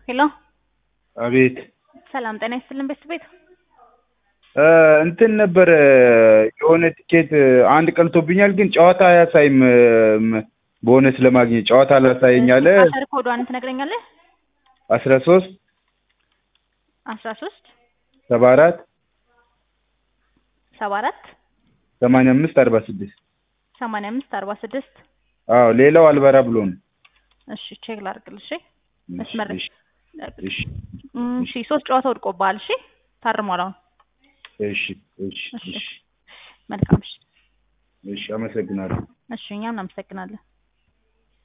ሄሎ አቤት ሰላም ጤና ይስጥልን ቤት ቤት እንትን ነበረ የሆነ ቲኬት አንድ ቀልቶብኛል፣ ግን ጨዋታ አያሳይም። ቦነስ ለማግኘት ጨዋታ አላሳየኝ አለ። አሸር ኮዷን ትነግረኛለህ? አስራ ሶስት አስራ ሶስት ሰባ አራት ሰባ አራት ሰማንያ አምስት አርባ ስድስት ሰማንያ አምስት አርባ ስድስት አዎ ሌላው አልበራ ብሎ ነው። እሺ ቼክ ላድርግልህ። እሺ መስመር እሺ እሺ እሺ ሶስት ጨዋታ ወድቆብሃል። እሺ ታርሟል አሁን። እሺ እሺ እሺ እሺ መልካም እሺ እሺ አመሰግናለሁ። እሺ እኛም እናመሰግናለን።